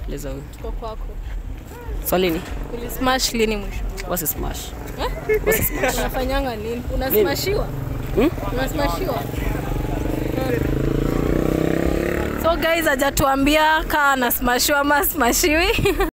Leza huyu. Tuko kwako. Swali ni Ulismash lini mwisho? what's a smash? Eh? What's a smash? Unafanyanga nini? Unasmashiwa? Hmm? Unasmashiwa? So guys hajatuambia kaa anasmashiwa ama smashiwi.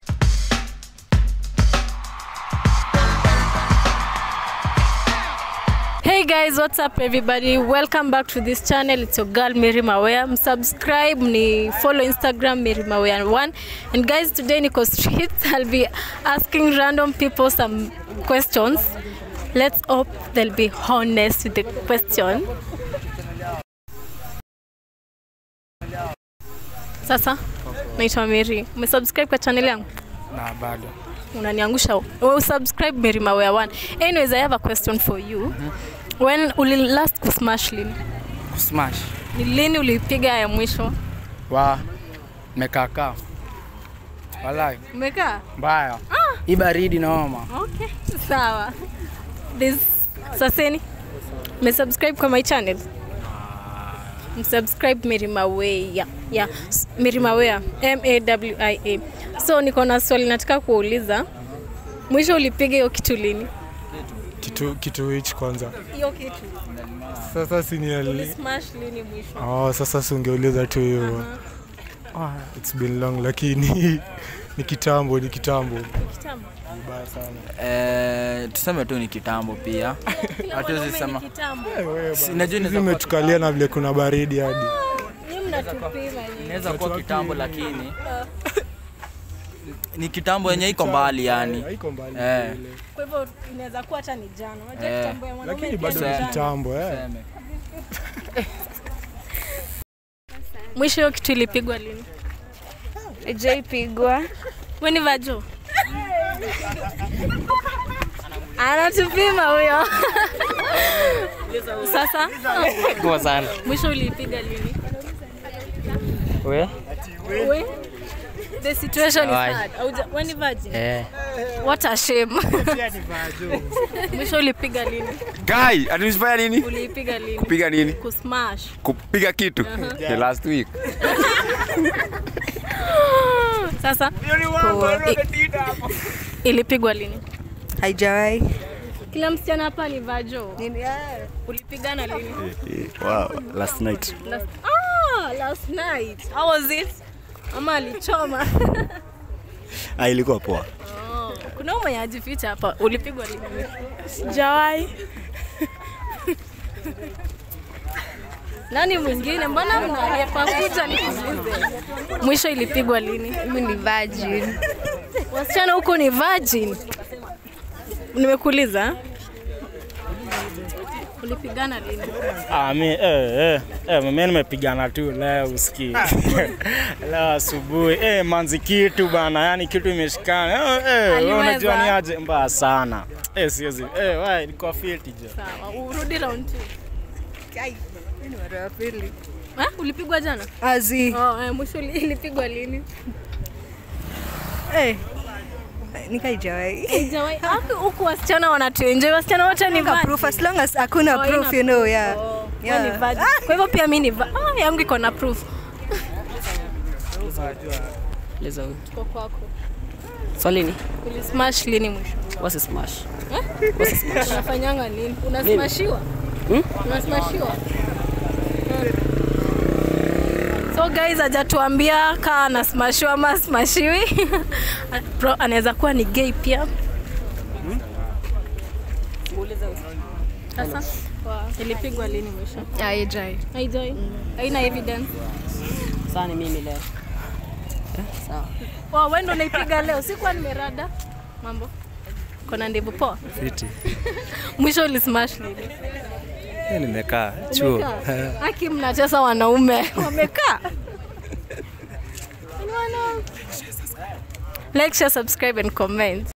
Hey guys, what's up everybody? Welcome back to this channel. It's your girl Mary Mawea. Msubscribe, ni follow Instagram Mary Mawea1. And guys, today niko street. I'll be asking random people some questions. Let's hope they'll be honest with the question. Sasa naitwa Mary. Umesubscribe kwa channel yangu? na bado unaniangusha well, subscribe Mary Mawea 1 anyways I have a question for you when uli last kusmash lini kusmash ni lini ulipiga ya mwisho wa mekaka walai umekaa mbaya hii baridi naoma okay sawa this saseni umesubscribe kwa my channel msubscribe Mary Mawea yeah S- Mary Mawea M A W I A so niko na swali nataka kuuliza mwisho ulipiga hiyo kitu lini kitu kitu hichi kwanza hiyo kitu sasa sini ulismash lini mwisho oh, sasa si ungeuliza tu hiyo ah, it's been long lakini ni kitambo ni kitambo kitambo vibaya sana Eh, tuseme tu ni kitambo pia hatuwezi sema kitambo Si- najua hivi inaweza kuwa- umetukalia na vile kuna baridi hadi ni mnatupima nyinyi inaweza kuwa Watu kitambo waki- lakini ni kitambo yenye iko mbali yani haiko mbali Eh. vile. kwa hivyo inaweza kuwa hata ni jana unajua Eh, kitambo ya mwanaume lakini pia bado ni ni Tuseme. jana. kitambo eh. Tuseme. mwisho hiyo kitu ilipigwa lini ijaipigwa weni vajo anatupima huyo sasa Poa sana. mwisho uliipiga lini We? we the situation is Why? hard Hauja- weni virgin Eh. what a shame mwisho ulipiga lini Guy, atunifanya nini? uliipiga lini Kupiga nini? kusmash Kupiga kitu. The last week. sasa Ku- i- ilipigwa lini haijawahi kila msichana hapa ni vajo ulipigana lini Wow, last night. last, ah, last night how was it ama alichoma Ah, ilikuwa poa. oh, kuna huyu mwenye ajificha hapa ulipigwa lini sijawai nani mwingine mbona mnaepa kuja nikuulize mwisho ilipigwa lini mimi ni virgin wasichana huko ni virgin nimekuuliza ulipigana lini Ah, mi, eh, eh, eh, mimi nimepigana tu leo usikii. leo asubuhi. Eh, manzi kitu bana, yani kitu imeshikana. Eh, eh, wewe Aliweza. unajua ni aje mbaya sana. Eh, siwezi. Eh, wewe niko fiti je. sawa urudi round two ni mara ya pili eh, ulipigwa jana azi oh, eh, mwisho ili- ilipigwa lini eh. nikaijawahi Haijawahi- Hapo huku wasichana wanatuenjoy wasichana wote ni virgin. proof as long as hakuna Oh, proof ina you know yeah Oh, wewe ni Yeah. virgin. kwa hivyo pia mi ni va- ah, yangu iko na proof Leza huyu. Tuko kwako Swali ni ulismash lini mwisho what's a smash? unafanyanga nini unasmashiwa Hmm? unasmashiwa so guys hajatuambia kaa anasmashiwa ama asmashiwi Bro, anaweza kuwa ni gay pia sasa ilipigwa lini mwisho aijai haijai haina evidence Sasa ni mimi leo. Eh, Sawa. Wow, wewe ndo unaipiga leo sikuwa nimerada mambo kona ndevu poa Fiti. mwisho ulismash lini Eh, Nimekaa chuo. Umekaa? Haki mnatesa wanaume wamekaa. Ni wana- Like, share, subscribe and comment.